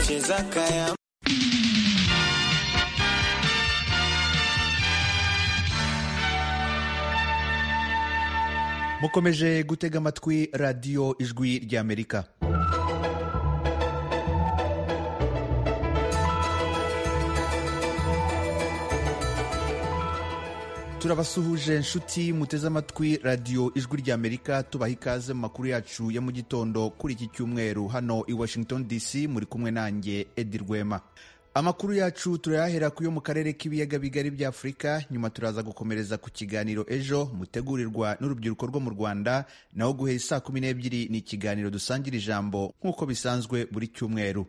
cheza kaya mukomeje gutega amatwi radiyo ijwi ry'amerika turabasuhuje nshuti muteze amatwi radiyo ijwi ry'amerika tubaha ikaze mu makuru yacu ya mu gitondo kuri iki cyumweru hano i washington dc muri kumwe nanjye edi rwema amakuru yacu turayahera ku yo mu karere k'ibiyaga bigari bya afurika nyuma turaza gukomereza ku kiganiro ejo mutegurirwa n'urubyiruko rwo mu rwanda naho guhera saa kumi n'ebyiri ni ikiganiro dusangira ijambo nk'uko bisanzwe buri cyumweru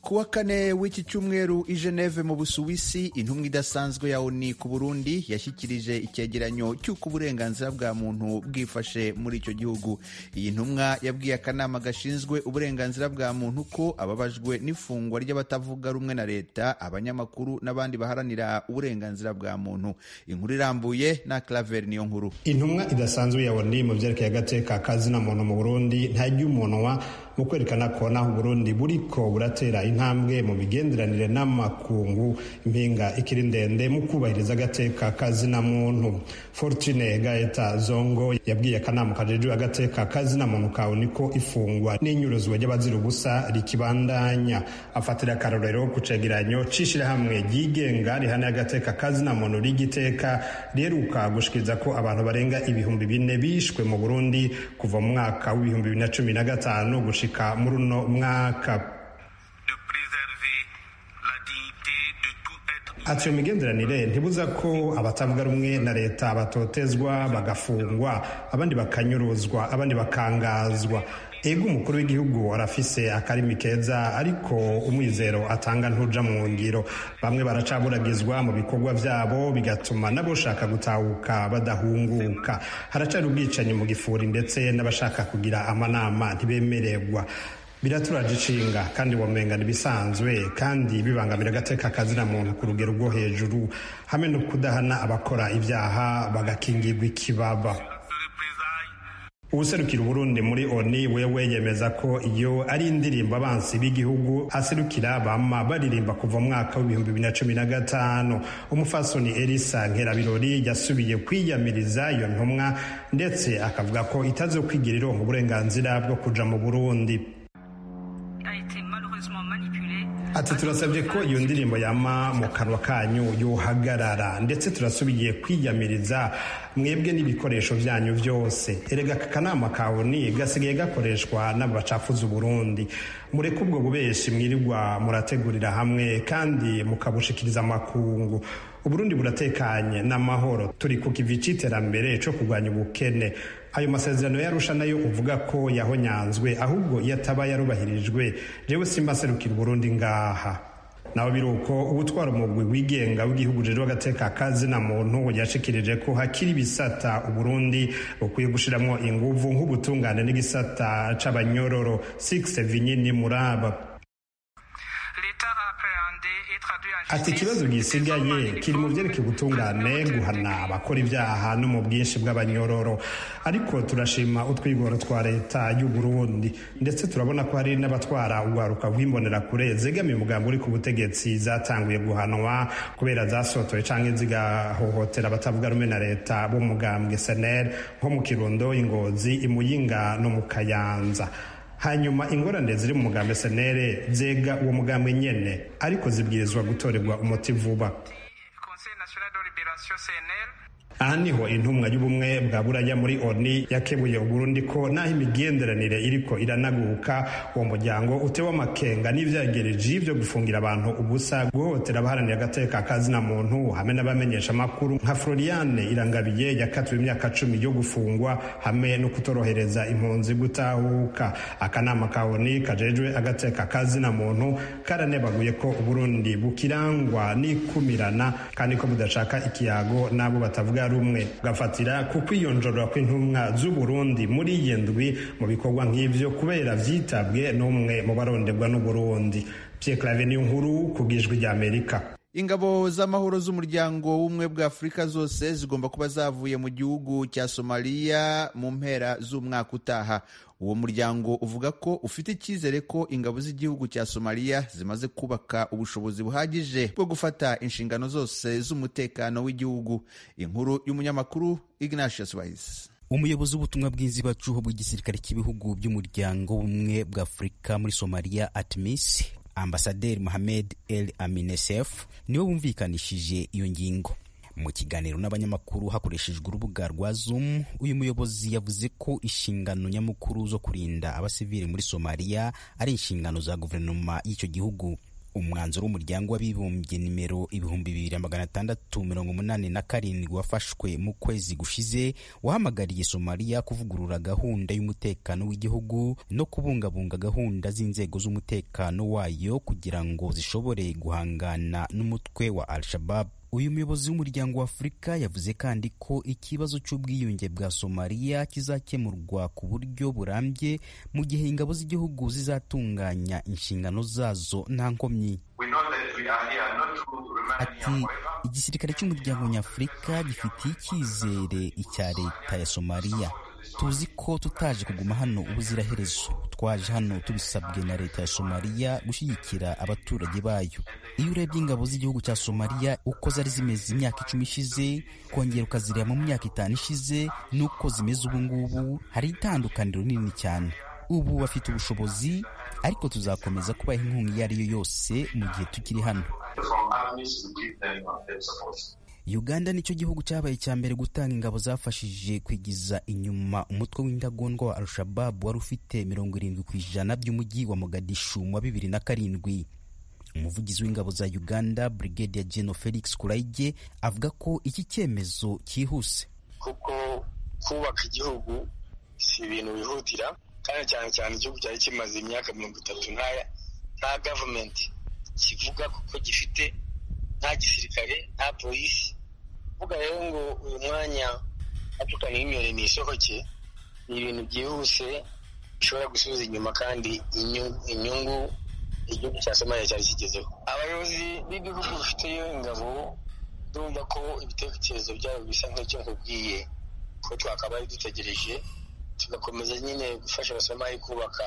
Ku wa kane w'iki cyumweru i Geneve mu Busuwisi intumwa idasanzwe ya ONU ku Burundi yashyikirije icyegeranyo cy'uko uburenganzira bwa muntu bwifashe muri icyo gihugu. Iyi ntumwa yabwiye akanama gashinzwe uburenganzira bwa muntu ko ababajwe n'ifungwa ry'abatavuga rumwe na leta, abanyamakuru n'abandi baharanira uburenganzira bwa muntu. Inkuru irambuye na Claver niyo nkuru. intumwa idasanzwe ya ONU mu byerekeye agateka ka muntu mu Burundi ntajya umunwa mu kwerekana ko naho Burundi buriko buratera intambwe mu migenderanire n'amakungu impinga ikiri ndende mu kubahiriza agateka ka muntu Fortune Gaeta Zongo yabwiye akanama kajejwe agateka ka muntu ka ONU ko ifungwa n'inyuruzwa ry'abazira ubusa rikibandanya afatira akarorero ku cegeranyo c'ishirahamwe ryigenga rihana agateka ka muntu ry'igiteka riheruka gushikiriza ko abantu barenga ibihumbi bine bishwe mu Burundi kuva mu mwaka w'ibihumbi bibiri na cumi na gatanu gushika muri uno mwaka de préserver la dignité de tout être ati iyo migenderanire ntibuza ko abatavuga rumwe na leta batotezwa bagafungwa abandi bakanyuruzwa abandi bakangazwa ego umukuru w'igihugu arafise akarimi keza ariko umwizero atanga ntuja mu ngiro bamwe baracaburagizwa mu bikorwa byabo bigatuma n'aboshaka gutahuka badahunguka haracari ubwicanyi mu gifuri ndetse n'abashaka kugira amanama ntibemererwa biraturaje inshinga kandi wamenga ibisanzwe kandi bibangamira agateka kazina muntu ku rugero rwo hejuru hamwe no kudahana abakora ibyaha bagakingirwa ikibaba de représailles uwuserukira uburundi muri oni wewe yemeza ko iyo ari indirimbo abansi b'igihugu aserukira bama baririmba kuva mu mwaka w'ibihumbi bibiri na cumi na gatanu umufasoni elisa nkerabirori yasubiye kwiyamiriza iyo ntumwa ndetse akavuga ko itazokwigira ironka uburenganzira bwo kuja mu burundi a été malheureusement manipulé. ati turasabye ko iyo ndirimbo yama mu kanwa kanyu yuhagarara ndetse turasubiye kwiyamiriza mwebwe n'ibikoresho byanyu byose erega aka kanama ka oni gasigaye gakoreshwa n'abacafuza uburundi mureke ubwo bubeshi mwirirwa murategurira hamwe kandi mukabushikiriza amakungu uburundi buratekanye n'amahoro turi ku kivi c'iterambere co kurwanya ubukene ayo masezerano yarusha nayo uvuga ko yahonyanzwe ahubwo iyo ataba yarubahirijwe jewe simbaserukira uburundi ngaha nawe biri uko ubutwara umugwi wigenga w'igihugu rero agateka kazina muntu yashikirije ko hakiri ibisata uburundi bukwiye gushiramwo inguvu nk'ubutungane n'igisata c'abanyororo six vinyini muraba l'État a appréhendé et traduit en ati justice ikibazo gisigaye kiri mu byerekeye ubutungane guhana abakora ibyaha no mu bwinshi bw'abanyororo ariko turashima utwigoro twa leta y'u Burundi ndetse turabona ko hari n'abatwara urwaruka rw'imbonerakure zegamiye umugambi uri ku butegetsi zatanguye guhanwa kubera zasotoye cyangwa zigahohotera abatavuga rumwe na leta b'umugambwe seneri nko mu kirundo ingozi imuyinga no mu kayanza hanyuma ingorane ziri mu mugambi senere zega uwo mugambi nyene ariko zibwirizwa gutorerwa umuti vuba Conseil national de libération CNL aha niho intumwa y'ubumwe bwa buraya muri oni yakebuye uburundi ko naho imigenderanire iriko iranaguka uwo muryango utewe amakenga n'ivyagereje byo gufungira abantu ubusa guhotera abaharanira agateka kazina muntu hamwe n'abamenyesha amakuru nka floriane irangabiye yakatiwe imyaka cumi yo gufungwa hamwe no kutorohereza impunzi gutahuka akanama ka oni kajejwe agateka kazina muntu karanebaguye ko uburundi bukirangwa n'ikumirana kandi ko budashaka ikiyago n'abo batavuga rumwe gafatira ku kwiyonjorora kw'intumwa z'uburundi muri iyi ndwi mu bikorwa nk'ivyo kubera vyitabwe n'umwe mu barondebwa n'uburundi pierre clave niyo nkuru ku bwijwi ry'amerika ingabo z'amahoro z'umuryango w'ubumwe bwa afurika zose zigomba kuba zavuye mu gihugu cya somaliya mu mpera z'umwaka utaha uwo muryango uvuga ko ufite icyizere ko ingabo z'igihugu cya somaliya zimaze kubaka ubushobozi buhagije bwo gufata inshingano zose z'umutekano w'igihugu inkuru y'umunyamakuru ignatius bayisi umuyobozi w'ubutumwa bw'inzibacuho bw'igisirikare cy'ibihugu by'umuryango w'ubumwe bwa afurika muri somaliya atmis ambasaderi mohamed el aminesef niwe wumvikanishije iyo ngingo mu kiganiro n'abanyamakuru hakoreshejwe urubuga rwa zoom uyu muyobozi yavuze ko inshingano nyamukuru zo kurinda abasivili muri somaliya ari inshingano za guverinoma y'icyo gihugu umwanzuro w'umuryango w'abibumbye nimero ibihumbi bibiri magana atandatu mirongo umunani na karindwi wafashwe mu kwezi gushize wahamagariye somaliya kuvugurura gahunda y'umutekano w'igihugu no kubungabunga gahunda z'inzego z'umutekano wayo kugira ngo zishobore guhangana n'umutwe wa al-shabab uyu muyobozi w'umuryango wa afurika yavuze kandi ko ikibazo cy'ubwiyunge bwa somaliya kizakemurwa ku buryo burambye mu gihe ingabo z'igihugu zizatunganya inshingano zazo nta nkomyi ati igisirikare cy'umuryango nyafurika gifitiye icyizere icya leta ya somaliya tuzi ko tutaje kuguma hano ubuziraherezo twaje hano tubisabwe na leta ya somaliya gushyigikira abaturage bayo iyo urebye ingabo z'igihugu cya somaliya uko zari zimeze imyaka icumi ishize kongera ukazireba mu myaka itanu ishize n'uko zimeze ubu ngubu hari itandukaniro rinini cyane ubu bafite ubushobozi ariko tuzakomeza kubaha inkunga iyo ari yo yose mu gihe tukiri hano uganda nicyo gihugu cyabaye icya mbere gutanga ingabo zafashije kwigiza inyuma umutwe w'indagondwa wa al-shababu wari ufite mirongo irindwi ku ijana by'umujyi wa mogadishu mu wa bibiri na karindwi umuvugizi w'ingabo za uganda brigade ya geno felix kurayige avuga ko iki cyemezo cyihuse kuko kubaka igihugu si ibintu bihutira kandi cyane cyane igihugu cyari kimaze imyaka mirongo itatu nk'aya nta gavumenti kivuga kuko gifite nta gisirikare nta polisi kuvuga rero ngo uyu mwanya apfukana n'imyore ni isohoke ni ibintu byihuse bishobora gusubiza inyuma kandi inyungu igihugu cya somaliya cyari kigezeho abayobozi b'ibihugu bifiteyo ingabo ndumva ko ibitekerezo byabo bisa nk'icyo nkubwiye ko twakabaye dutegereje tugakomeza nyine gufasha abasomali kubaka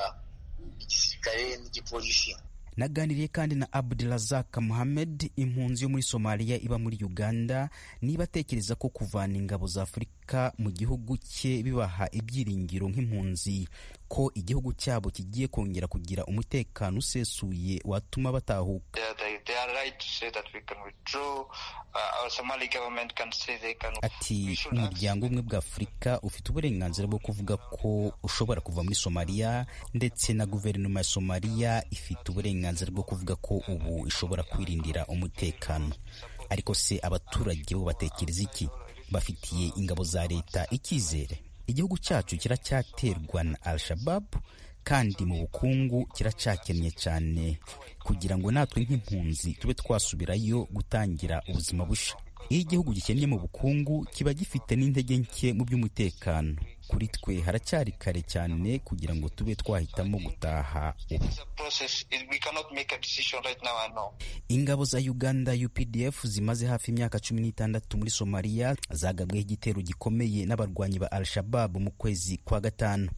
igisirikare n'igipolisi naganiriye kandi na abdurazak muhamed impunzi yo muri somaliya iba muri uganda niba atekereza ko kuvana ingabo za afurika mu gihugu cye bibaha ibyiringiro nk'impunzi ko igihugu cyabo kigiye kongera kugira umutekano usesuye watuma batahuka ati umuryango umwe bwa afurika ufite uburenganzira bwo kuvuga ko ushobora kuva muri somaliya ndetse na guverinoma ya somaliya ifite uburenganzira bwo kuvuga ko ubu ishobora kwirindira umutekano ariko se abaturage bo batekereza iki bafitiye ingabo za leta icyizere igihugu cyacu kiracyaterwa na al-shabab kandi mu bukungu kiracakenye cyane kugira ngo natwe nk'impunzi tube twasubirayo gutangira ubuzima busha iyo igihugu gikennye mu bukungu kiba gifite n'intege nke mu by'umutekano kuri twe haracyari kare cyane kugira ngo tube twahitamo gutaha ubu ingabo za uganda updf zimaze hafi imyaka cumi n'itandatu muri somaliya zagabweho igitero gikomeye n'abarwanyi ba al-shabab mu kwezi kwa gatanu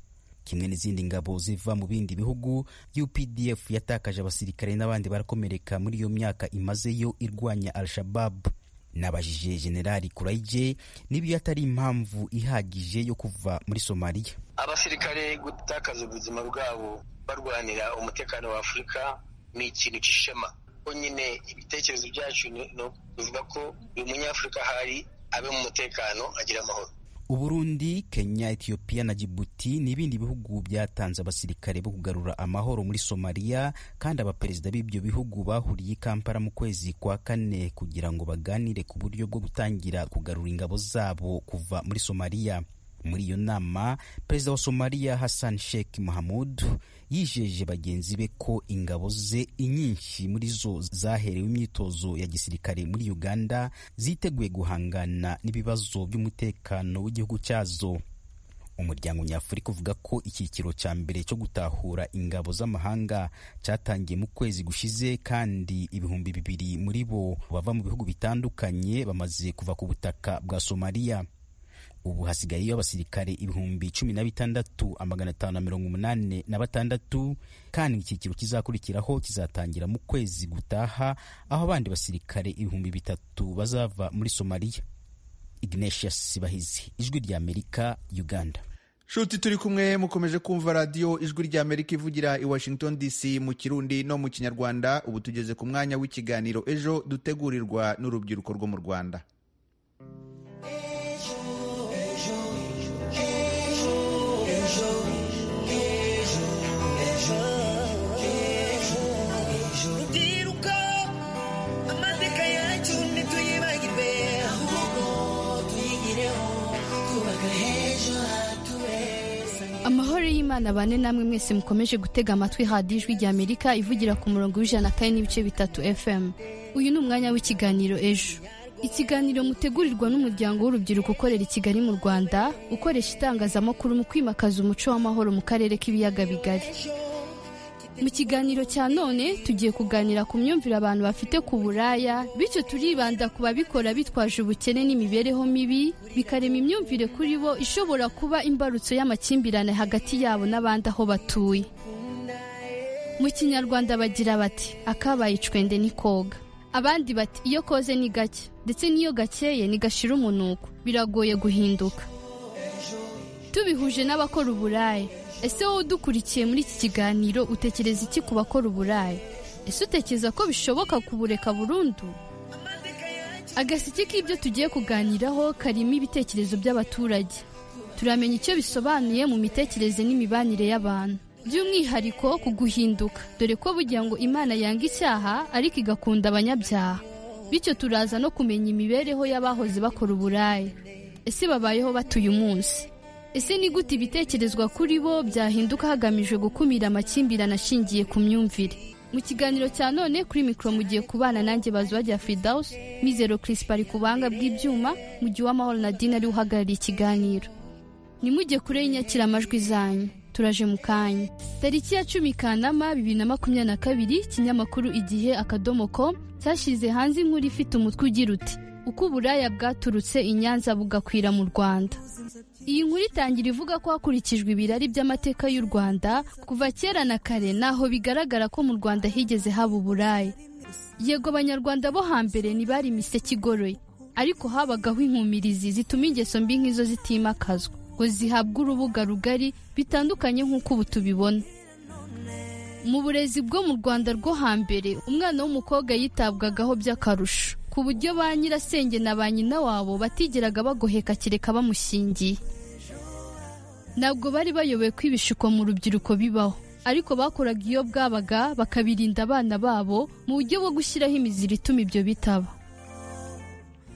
kimwe n'izindi ngabo ziva mu bindi bihugu updf yatakaje abasirikare n'abandi barakomereka muri iyo myaka imazeyo irwanya al-shabab nabajije generali kurayije niba atari impamvu ihagije yo kuva muri somaliya abasirikare gutakaza ubuzima bwabo barwanira umutekano wa afurika ni ikintu cy'ishema ko nyine ibitekerezo byacu ni ukuvuga ko uyu munyafurika ahari abe mu mutekano agira amahoro uburundi kenya etiyopiya na jibuti ni ibindi bihugu byatanze abasirikare bo kugarura amahoro muri somaliya kandi abaperezida b'ibyo bihugu bahuriye i kampala mu kwezi kwa kane kugira ngo baganire ku buryo bwo gutangira kugarura ingabo zabo kuva muri somaliya muri iyo nama perezida wa somaliya hassan sheikh mahamud yijeje bagenzi be ko ingabo ze inyinshi muri zo zaherewe imyitozo ya gisirikare muri uganda ziteguye guhangana n'ibibazo by'umutekano w'igihugu cyazo umuryango nyafurika uvuga ko icyiciro cya mbere cyo gutahura ingabo z'amahanga cyatangiye mu kwezi gushize kandi ibihumbi bibiri muri bo bava mu bihugu bitandukanye bamaze kuva ku butaka bwa somaliya ubu hasigayeyo abasirikare ibihumbi cumi na bitandatu amagana atanu na mirongo umunani na batandatu kandi icyiciro kizakurikiraho kizatangira mu kwezi gutaha aho abandi basirikare ibihumbi bitatu bazava muri somaliya ignatius sibahizi ijwi rya amerika uganda shuti turi kumwe mukomeje kumva radiyo ijwi rya amerika ivugira i washington dc mu kirundi no mu kinyarwanda ubu tugeze ku mwanya w'ikiganiro ejo dutegurirwa n'urubyiruko rwo mu rwanda rubyiruko amateka yacu ntituyibagirwe ahubwo tuyigireho twubaka h'ejo hatubere amahoro y'imana bane namwe mwese mukomeje gutega amatwi hadi ijwi rya amerika ivugira ku murongo w'ijana kane n'ibice bitatu fm uyu ni umwanya w'ikiganiro ejo ikiganiro mutegurirwa n'umuryango w'urubyiruko ukorera i kigali mu rwanda ukoresha itangazamakuru mu kwimakaza umuco w'amahoro mu karere k'ibiyaga bigari mu kiganiro cya none tugiye kuganira ku myumvire abantu bafite ku buraya bityo turibanda ku babikora bitwaje ubukene n'imibereho mibi bikarema imyumvire kuri bo ishobora kuba imbarutso y'amakimbirane hagati yabo n'abandi aho batuye mu kinyarwanda bagira bati akabaye icwende ni koga abandi bati iyo koze ni gake ndetse n'iyo gakeye ntigashira umunuko biragoye guhinduka tubihuje n'abakora uburaya ese wowe udukurikiye muri iki kiganiro utekereza iki ku bakora uburaya ese utekereza ko bishoboka kubureka burundu agaseke k'ibyo tugiye kuganiraho karimo ibitekerezo by'abaturage turamenya icyo bisobanuye mu mitekerereze n'imibanire y'abantu by'umwihariko ku guhinduka dore ko bugira ngo imana yanga icyaha ariko igakunda abanyabyaha bityo turaza no kumenya imibereho y'abahoze bakora uburaya ese babayeho batuye umunsi ese ni gute ibitekerezwa kuri bo byahinduka hagamijwe gukumira amakimbirane ashingiye ku myumvire mu kiganiro cya none kuri mikoro mugiye kubana nanjye bazwajya fidawusi mizero kirisipa ari ku buhanga bw'ibyuma mu gihe uwamahoro nadine ariwe uhagarariye ikiganiro nimujye kure y'inyakiramajwi zanyu turaje mu kanya tariki ya cumi kanama bibiri na makumyabiri na kabiri ikinyamakuru igihe akadomo com cyashyize hanze inkuru ifite umutwe ugira uti uko uburaya bwaturutse i nyanza bugakwira mu rwanda iyi nkuru itangira ivuga ko hakurikijwe ibirari by'amateka y'u rwanda kuva kera na kare naho bigaragara ko mu rwanda higeze haba uburaya yego abanyarwanda bo hambere ntibari imiseke igoroye ariko habagaho inkumirizi zituma ingeso mbi nk'izo zitimakazwa ngo zihabwe urubuga rugari bitandukanye nk'uko ubu tubibona mu burezi bwo mu rwanda rwo hambere umwana w'umukobwa yitabwagaho by'akarusho ku buryo ba nyirasenge na ba nyina wabo batigeraga bagoheka kereka bamushingiye ntabwo bari bayoboye ko ibishuko mu rubyiruko bibaho ariko bakoraga iyo bwabaga bakabirinda abana babo mu buryo bwo gushyiraho imiziri ituma ibyo bitaba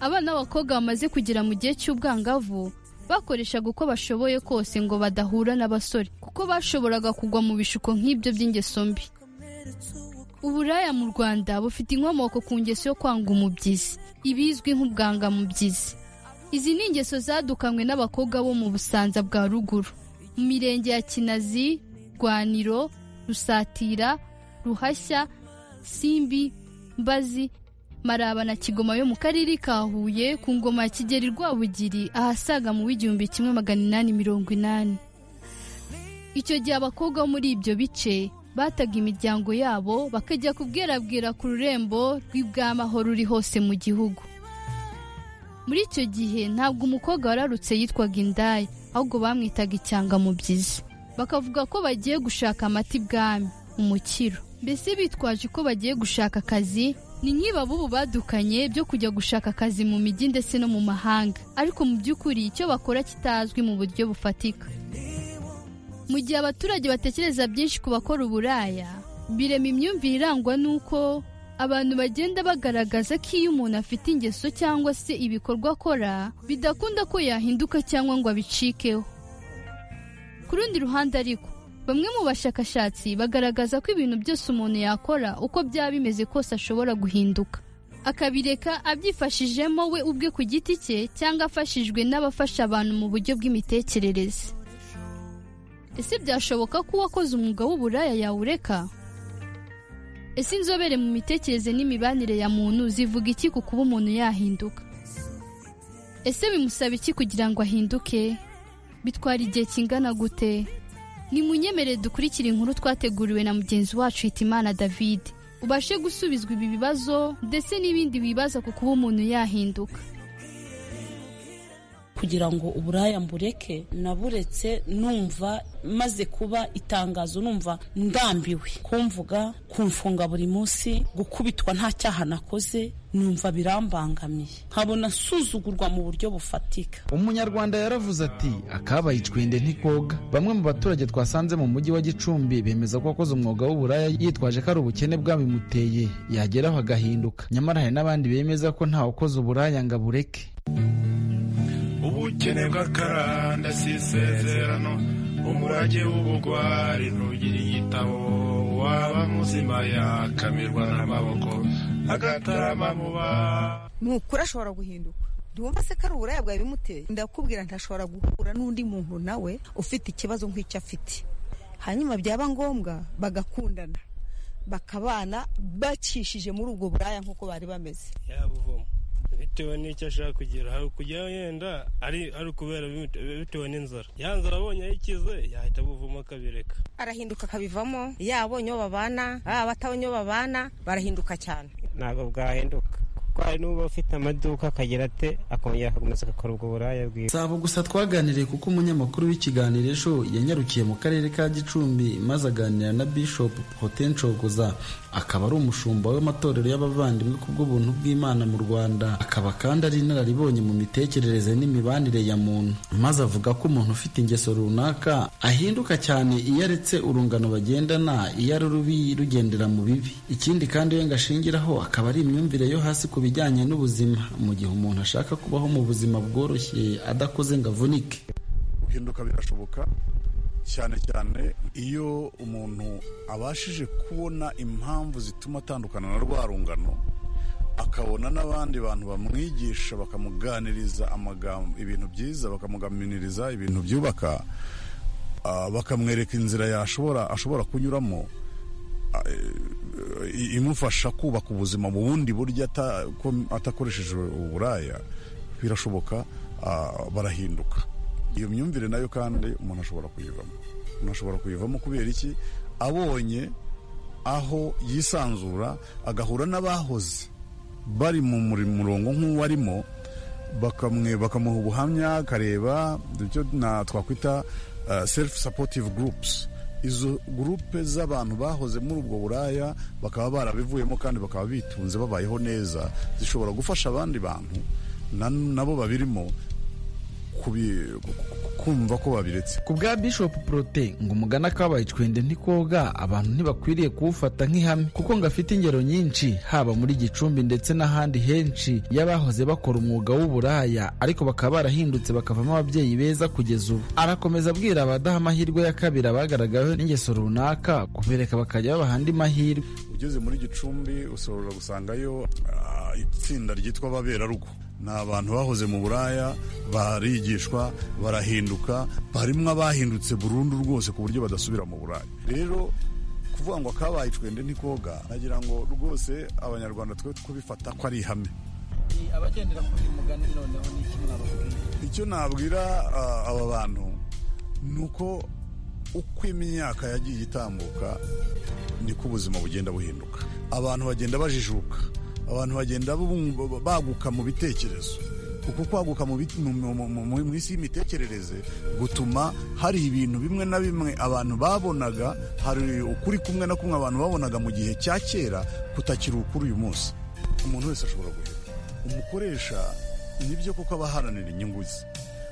abana b'abakobwa bamaze kugera mu gihe cy'ubwangavu bakoreshaga uko bashoboye kose ngo badahura n'abasore kuko bashoboraga kugwa mu bishuko nk'ibyo by'ingeso mbi uburaya mu rwanda bufite inkomoko ku ngeso yo kwanga umubyizi ibizwi nk'ubwangamubyizi izi ni ingeso zadukanywe n'abakobwa bo mu busanza bwa ruguru mu mirenge ya kinazi rwaniro rusatira ruhashya simbi mbazi maraba na kigoma yo mu karere ka huye ku ngoma ya kigeri rwabugiri ahasaga mu w'igihumbi kimwe magana inani mirongo inani icyo gihe abakobwa bo muri ibyo bice bataga imiryango yabo bakajya kubwerabwera ku rurembo rw'ibwamaho ruri hose mu gihugu muri icyo gihe ntabwo umukobwa wararutse yitwaga indaya ahubwo bamwitaga icyangamubyizi bakavuga ko bagiye gushaka amata ibwami umukiro mbese bitwaje ko bagiye gushaka akazi ni nk'iba b'ubu badukanye byo kujya gushaka akazi mu mijyi ndetse no mu mahanga ariko mu by'ukuri icyo bakora kitazwi mu buryo bufatika mu gihe abaturage batekereza byinshi ku bakora uburaya birema imyumvire irangwa n'uko abantu bagenda bagaragaza ko iyo umuntu afite ingeso cyangwa se ibikorwa akora bidakunda ko yahinduka cyangwa ngo abicikeho ku rundi ruhande ariko bamwe mu bashakashatsi bagaragaza ko ibintu byose umuntu yakora uko byaba bimeze kose ashobora guhinduka akabireka abyifashijemo we ubwe ku giti cye cyangwa afashijwe n'abafasha abantu mu buryo bw'imitekerereze ese byashoboka ko uwakoze umwuga w'uburaya yawureka ese inzobere mu mitekerereze n'imibanire ya muntu zivuga iki ku kuba umuntu yahinduka ese bimusaba iki kugira ngo ahinduke bitwara igihe kingana gute nimunyemere dukurikire inkuru twateguriwe na mugenzi wacu hitimana david ubashe gusubizwa ibi bibazo ndetse n'ibindi bibaza ku kuba umuntu yahinduka kugira ngo uburaya mbureke naburetse numva maze kuba itangazo numva ndambiwe kumvuga kumfunga buri munsi gukubitwa nta cyaha nakoze numva birambangamiye nkabona nsuzugurwa mu buryo bufatika umunyarwanda yaravuze ati akabaye icwende ntikoga bamwe mu baturage twasanze mu mujyi wa gicumbi bemeza ko wakoze umwuga w'uburaya yitwaje ko ari ubukene bwabimuteye yageraho agahinduka nyamara hari n'abandi bemeza ko ntawakoze uburaya ngo abureke ubukene bw'akaranda si isezerano umurage w'ubugwari ntugira igitabo waba muzima yakamirwa n'amaboko agatarama muba ni ukuri ashobora guhinduka ntiwumva se ko ari uburaya bwawe bimuteye ndakubwira ntashobora guhura n'undi muntu nawe ufite ikibazo nk'icyo afite hanyuma byaba ngombwa bagakundana bakabana bacishije muri ubwo buraya nk'uko bari bameze yabuvomo bitewe n'icyo ashaka kugira hari kujyayo yenda ari ukubera bitewe n'inzara ya nzara abonye ayikize yahita buvamo akabireka arahinduka akabivamo yabonye uwo babana baba batabonye uwo babana barahinduka cyane ntabwo bwahinduka kuko hari n'uba ufite amaduka akagira ate akongera agakomeza agakora ubwo buraya bwiwe si abo gusa twaganiriye kuko umunyamakuru w'ikiganiro ejo yanyarukiye mu karere ka gicumbi maze aganira na bishop protain cogoza akaba ari umushumba w'amatorero y'abavandimwe ku bw'ubuntu bw'imana mu rwanda akaba kandi ari inararibonye mu mitekerereze n'imibanire ya muntu maze avuga ko umuntu ufite ingeso runaka ahinduka cyane iyo aretse urungano bagendana iyo ari rubi rugendera mu bibi ikindi kandi we ngo ashingiraho akaba ari imyumvire yo hasi ku bijyanye n'ubuzima mu gihe umuntu ashaka kubaho mu buzima bworoshye adakoze ngo avunike guhinduka birashoboka cyane cyane iyo umuntu abashije kubona impamvu zituma atandukana na rwa rungano akabona n'abandi bantu bamwigisha bakamuganiriza amagambo ibintu byiza bakamugaminiriza ibintu byubaka bakamwereka inzira yashobora ashobora kunyuramo imufasha kubaka ubuzima mu bundi buryo atakoresheje uburaya birashoboka barahinduka iyo myumvire nayo kandi umuntu ashobora kuyivamo umuntu ashobora kuyivamo kubera iki abonye aho yisanzura agahura n'abahoze bari mu murongo nk'uwarimo bakamuha ubuhamya akareba ibyo twakwita selifu sapotive gurupusi izo gurupe z'abantu bahoze muri ubwo buraya bakaba barabivuyemo kandi bakaba bitunze babayeho neza zishobora gufasha abandi bantu nabo babirimo kumva ko babiretse ku bwa bishop prote ngo umugana kabaye icwende ntikoga abantu ntibakwiriye kuwufata nk'ihame kuko ngo afite ingero nyinshi haba muri gicumbi ndetse n'ahandi henshi y'abahoze bakora umwuga w'uburaya ariko bakaba barahindutse bakavamo ababyeyi beza kugeza ubu arakomeza abwira abadaha amahirwe ya kabiri abagaragaweho n'ingeso runaka kubereka bakajya babaha andi mahirwe ugeze muri gicumbi ushobora gusangayo itsinda ryitwa ababerarugo ni abantu bahoze mu buraya barigishwa barahinduka barimo abahindutse burundu rwose ku buryo badasubira mu buraya rero kuvuga ngo akabaye icwende ntikoga nagira ngo rwose abanyarwanda twe kubifata ko ari ihame abagendera kuri uyu mugani noneho ni iki mwababwira icyo nabwira aba bantu ni uko uko imyaka yagiye itambuka niko ubuzima bugenda buhinduka abantu bagenda bajijuka abantu bagenda baguka mu bitekerezo kuko kwaguka mu isi y'imitekerereze gutuma hari ibintu bimwe na bimwe abantu babonaga hari ukuri kumwe na kumwe abantu babonaga mu gihe cya kera kutakiri ukuri uyu munsi umuntu wese ashobora guhera umukoresha nibyo kuko aba aharanira inyungu ze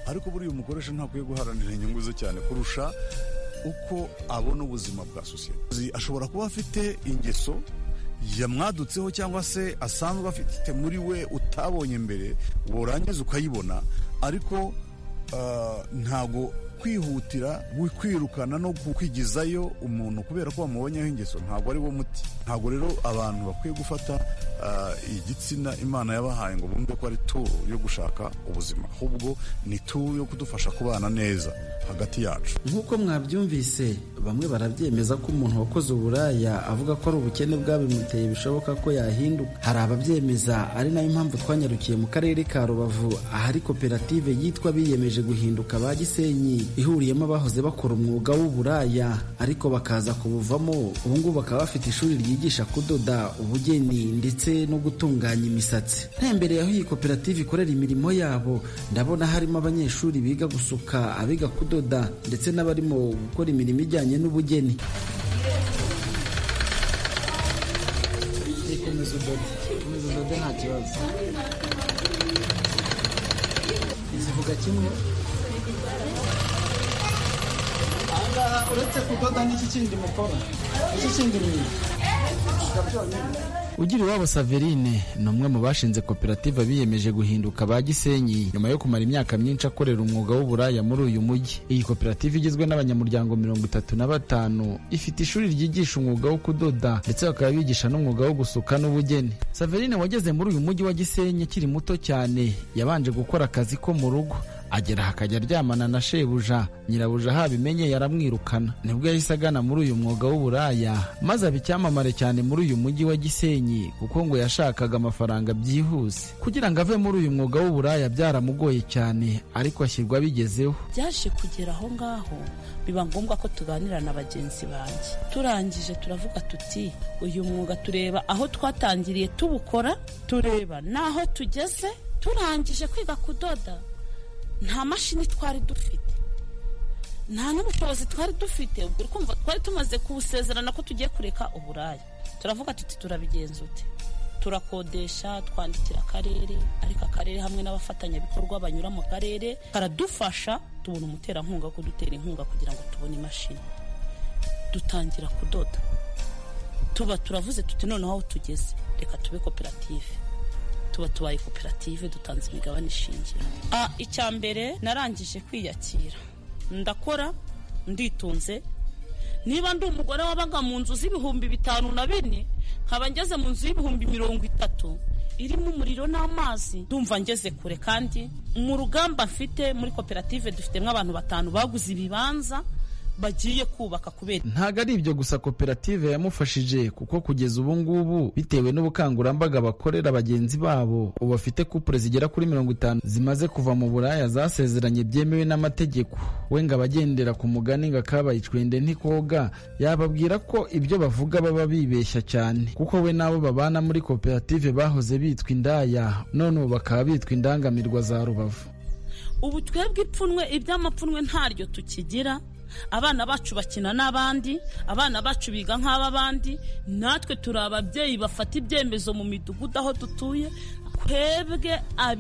ariko buriya umukoresha ntakwiye guharanira inyungu ze cyane kurusha uko abona ubuzima bwa sosiyete ashobora kuba afite ingeso yamwadutseho cyangwa se asanzwe afite muri we utabonye mbere warangiza ukayibona ariko ntago kwihutira kwirukana no kwigizayo umuntu kubera ko wamubonyeho ingeso ntabwo ari wo muti ntabwo rero abantu bakwiye gufata igitsina imana yabahaye ngo bumve ko ari turu yo gushaka ubuzima ahubwo ni turu yo kudufasha kubana neza hagati yacu nk'uko mwabyumvise bamwe barabyemeza ko umuntu wakoze uburaya avuga ko ari ubukene bwabimuteye bishoboka ko yahinduka hari ababyemeza ari nayo mpamvu twanyarukiye mu karere ka rubavu ahari koperative yitwa biyemeje guhinduka ba gisenyi ihuriyemo abahoze bakora umwuga w'uburaya ariko bakaza kubuvamo ubu ngubu bakaba bafite ishuri ryigisha kudoda ubugeni ndetse no gutunganya imisatsi ntembereye aho iyi koperative ikorera imirimo yabo ndabona harimo abanyeshuri biga gusuka abiga kudoda ndetse n'abarimo gukora imirimo ijyanye n'ubugeni komeza udode komeza udode nta kibazo zivuga kimwe ahangaha uretse kudoda n'iki kindi mukora iki kindi mwiza ugira iwabo saverine ni umwe mu bashinze koperative biyemeje guhinduka ba gisenyi nyuma yo kumara imyaka myinshi akorera umwuga w'uburaya muri uyu mujyi iyi koperative igizwe n'abanyamuryango mirongo itatu na batanu ifite ishuri ryigisha umwuga wo kudoda ndetse bakaba bigisha n'umwuga wo gusuka n'ubugeni saverine wageze muri uyu mujyi wa gisenyi akiri muto cyane yabanje gukora akazi ko mu rugo agera hakajya aryamana na shebuja nyirabuja habimenye yaramwirukana nibwo yahise agana muri uyu mwuga w'uburaya maze aba icyamamare cyane muri uyu mujyi wa gisenyi kuko ngo yashakaga amafaranga byihuse kugira ngo ave muri uyu mwuga w'uburaya byaramugoye cyane ariko ashyirwa abigezeho byaje kugera aho ngaho biba ngombwa ko tuganira na bagenzi banjye turangije turavuga tuti uyu mwuga tureba aho twatangiriye tubukora tureba n'aho tugeze turangije kwiga kudoda nta mashini twari dufite nta n'ubushobozi twari dufite ubwo kumva twari tumaze kubusezerana ko tugiye kureka uburaya turavuga tuti turabigenza ute turakodesha twandikira akarere ariko akarere hamwe n'abafatanyabikorwa banyura mu karere karadufasha tubona umuterankunga wo kudutera inkunga kugira ngo tubone imashini dutangira kudoda tuba turavuze tuti noneho aho tugeze reka tube koperative tuba tubaye koperative dutanze imigabane ishingiro icya mbere narangije kwiyakira ndakora nditunze niba ndi umugore wabaga mu nzu z'ibihumbi bitanu na bine nkaba ngeze mu nzu y'ibihumbi mirongo itatu irimo umuriro n'amazi ndumva ngeze kure kandi mu rugamba mfite muri koperative dufitemo abantu batanu baguze ibibanza bagiye kubaka kubera ntabwo ari ibyo gusa koperative yamufashije kuko kugeza ubu ngubu bitewe n'ubukangurambaga bakorera bagenzi babo ubu bafite kupure zigera kuri mirongo itanu zimaze kuva mu buraya zasezeranye byemewe n'amategeko we ngo abagendera ku mugani ngo akabaye icwende ntikoga yababwira ko ibyo bavuga baba bibeshya cyane kuko we n'abo babana muri koperative bahoze bitwa indaya none ubu bakaba bitwa indangamirwa za rubavu ubu twebwe ipfunwe iby'amapfunwe ntaryo tukigira abana bacu bakina n'abandi abana bacu biga nk'ab'abandi natwe turi ababyeyi bafata ibyemezo mu midugudu aho dutuye twebwe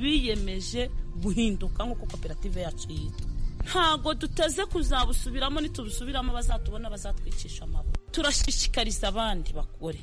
abiyemeje guhinduka nk'uko koperative yacu yitwa ntabwo duteze kuzabusubiramo nitubusubiramo bazatubona bazatwicisha amaboko turashishikariza abandi bakore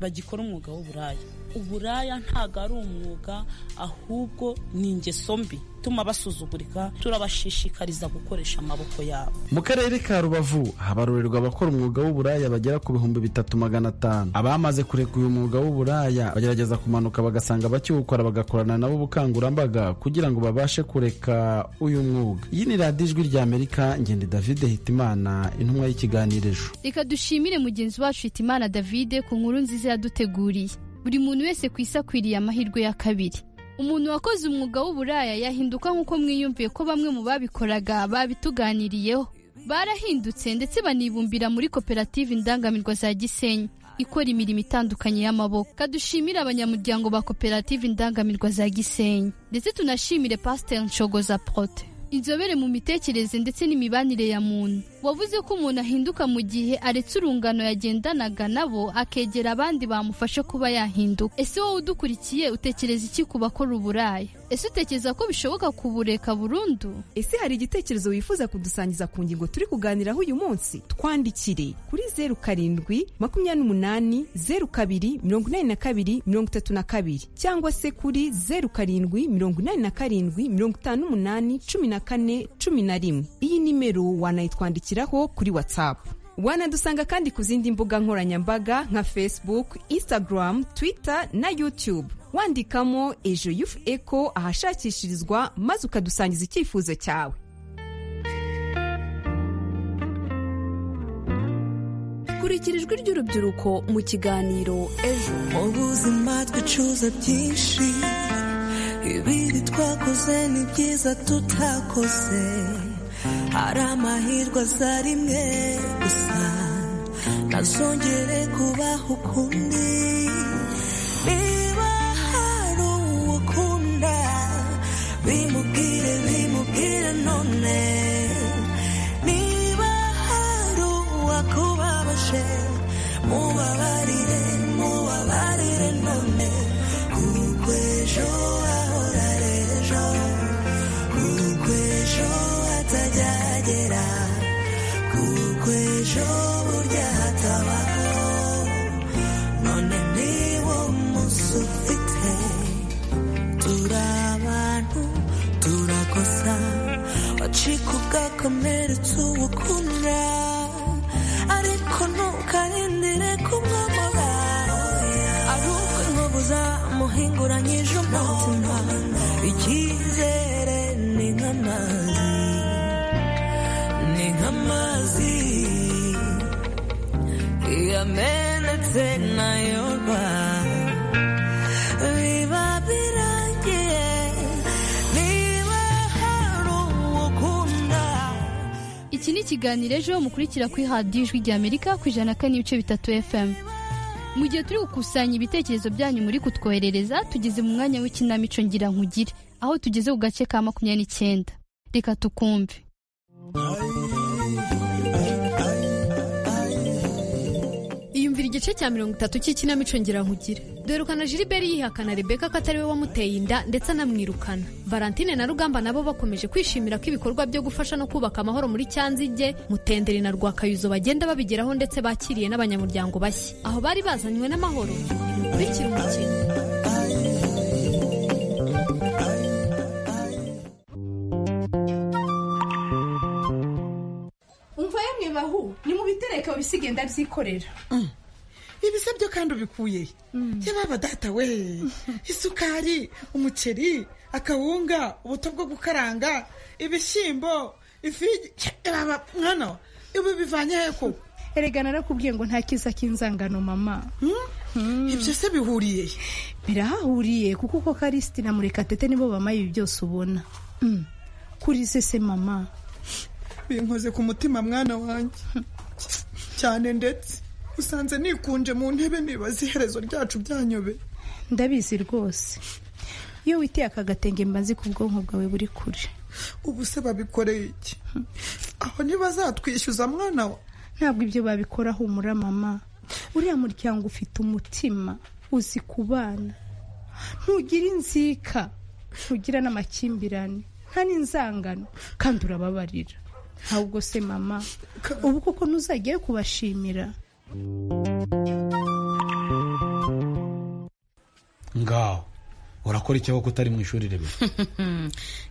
bagikora umwuga w'uburaya uburaya ntabwo ari umwuga ahubwo ni ingeso mbi ituma basuzugurika turabashishikariza gukoresha amaboko yabo mu karere ka rubavu habarurerwa abakora umwuga w'uburaya bagera ku bihumbi bitatu magana atanu abamaze kureka uyu mwuga w'uburaya bagerageza kumanuka bagasanga bakiwukora bagakorana nabo ubukangurambaga kugira ngo babashe kureka uyu mwuga iyi ni radiyo ijwi ry'amerika ngende david hitimana intumwa y'ikiganiro reka dushimire mugenzi wacu hitimana davide ku nkuru nziza yaduteguriye buri muntu wese ku isi akwiriye amahirwe ya kabiri umuntu wakoze umwuga w'uburaya yahinduka nk'uko mwiyumviye ko bamwe mu babikoraga babituganiriyeho barahindutse ndetse banibumbira muri koperative indangamirwa za gisenyi ikora imirimo itandukanye y'amaboko kadushimire abanyamuryango ba koperative indangamirwa za gisenyi ndetse tunashimire pasiteri nshogoza porote inzobere mu mitekerereze ndetse n'imibanire ya muntu wavuze ko umuntu ahinduka mu gihe aretse urungano yagendanaga nabo akegera abandi bamufasha kuba yahinduka ese wowe udukurikiye utekereza iki ku bakora uburaya ese utekereza ko bishoboka kubureka burundu ese hari igitekerezo wifuza kudusangiza ku ngingo turi kuganiraho uyu munsi twandikire kuri zeru karindwi makumyabiri n'umunani zeru kabiri mirongo inani na kabiri mirongo itatu na kabiri cyangwa se kuri zeru karindwi mirongo inani na karindwi mirongo itanu n'umunani cumi na kane cumi na rimwe iyi nimero wanayitwandikiraho kuri watsapu wanadusanga kandi ku zindi mbuga nkoranyambaga nka facebook instagram twitter na youtube wandikamo ejo yufu eko ahashakishirizwa maze ukadusangiza icyifuzo cyawe kurikira ijwi ry'urubyiruko mu kiganiro ejo mu buzima twicuza byinshi ibibi twakoze ni byiza tutakoze hari amahirwe aza rimwe gusa ntazongere kubaho ukundi niba hari uwo ukunda bimubwire bimubwire none niba hari uwakubabaje mubabarire mubabarire none kuko ejo ahora ejo kuko ejo atajyagera kuko ejo burya hatabaho none niwo munsi ufite turi abantu turakosa wacika ugakomeretsa uwo ukunda ariko ntukarindire kumwamura ahubwo inkovu zamuhinguranyije umutima icyizere ni nk'amazi ni nk'amazi yamenetse nayorwa biba birangiye niba hari uwo ukunda iki ni ikiganiro ejo mukurikira kuri radiyo ijwi rya amerika ku ijana na kane ibice bitatu fm mu gihe turi gukusanya ibitekerezo byanyu muri kutwoherereza tugeze mu mwanya w'ikinamico ngira nkugire aho tugeze ku gace ka makumyabiri n'icyenda reka tukumve iyumvira igice cya mirongo itatu cy'ikinamico nkugire dorukana Gilbert yihakana rebeka ko atari we wamuteye inda ndetse anamwirukana valentine na rugamba nabo bakomeje kwishimira ko ibikorwa byo gufasha no kubaka amahoro muri cyanzige mutenderi na rwakayuzo bagenda babigeraho ndetse bakiriye n'abanyamuryango bashya aho bari bazanywe n'amahoro bikurikira umukino umva yemwe bahu ni mu bitereke babisigaye ndabyikorera ibise byo kandi ubikuye he yababa data we isukari umuceri akawunga ubuto bwo gukaranga ibishyimbo ifi yababa mwana we, ibi bivanye he koko erega narakubwiye ngo nta kiza k'inzangano mama ibyo se bihuriye he birahahuriye kuko uko karisiti na murekatete nibo bamaye ibi byose ubona Mm. kuri sese mama binkoze ku mutima mwana wanjye cyane ndetse usanze nikunje mu ntebe nibaza iherezo ryacu byanyobe ndabizi rwose iyo witeye aka gatenge mba nzi ko ubwonko bwawe buri kure ubu se babikoreye iki aho ntibazatwishyuza mwana wa ntabwo ibyo babikora humura mama uriya muryango ufite umutima uzi kubana ntugira inzika ntugira n'amakimbirane nta n'inzangano kandi urababarira ahubwo se mama ubu koko ntuzajyayo kubashimira ngaho urakora icyaho ko utari mu ishuri rimwe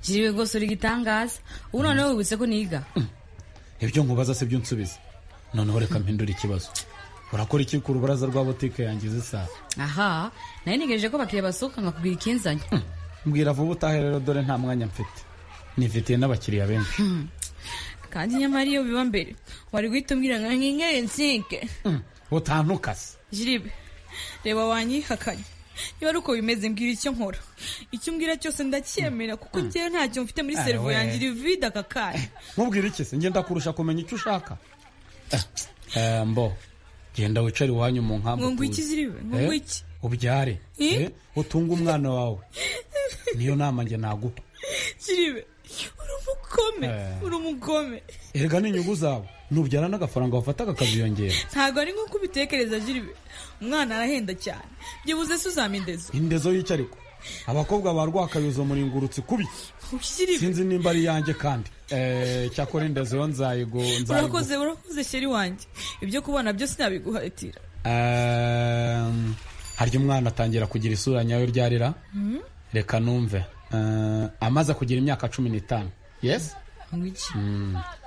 jiriwe rwose uri igitangaza ubu noneho wibutse ko niga ibyo nkubaza se byo unsubiza noneho reka mpindure ikibazo urakora iki ku rubaraza rwa butike yanjye zisa aha nari ntegereje ko abakiriya basohoka nkakubwira ikinzanye mbwira vuba utahe rero dore nta mwanya mfite nifitiye n'abakiriya benshi kandi nyamara iyo biba mbere wari guhita umbwira ngo nkingere nsike utantukase jiribe reba wanyihakanye niba ari uko bimeze mbwira icyo nkora icyo umbwira cyose ndacyemera kuko njyewe ntacyo mfite muri serivisi yanjye iri vide aka kanya nkubwire iki se ngenda kurusha kumenya icyo ushaka mbo genda wicare iwanyu mu nkambi ngo iki ziribe ngo iki ubyare utunge umwana wawe niyo nama njye naguha jiribe uri umugome uri umugome erega n'inyungu zawe nubyarana agafaranga wafata kakaziyongera ntabwo ari nk'uko ubitekereza jiribe umwana arahenda cyane byibuze se uzama indezo indezo y'icyariko abakobwa ba rwakayuzo muringurutse kubi sinzi nimba ari iyanjye kandi cyakora indezo yo nzayigo urakoze urakoze sheri wanjye ibyo kubona byose nabiguhatira harya umwana atangira kugira isura nyayo ryarira reka numve amaze kugira imyaka cumi n'itanu yesi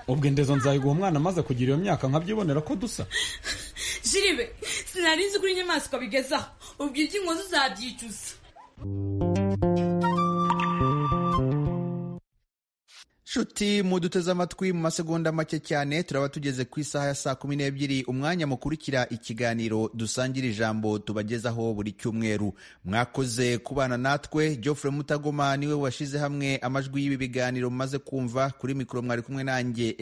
ubwo indezo nzayiguha umwana amaze kugira iyo myaka nkabyibonera ko dusa jiribe sinari nzi ko inyamaswa bigezaho ubwo ibyingo uzabyicuza nshuti muduteze amatwi mu masegonda make cyane turaba tugeze ku isaha ya saa kumi n'ebyiri umwanya mukurikira ikiganiro dusangira ijambo tubagezaho buri cyumweru mwakoze kubana natwe geoffrey mutagoma niwe washyize hamwe amajwi y'ibi biganiro mumaze kumva kuri mikoro mwari kumwe nanjye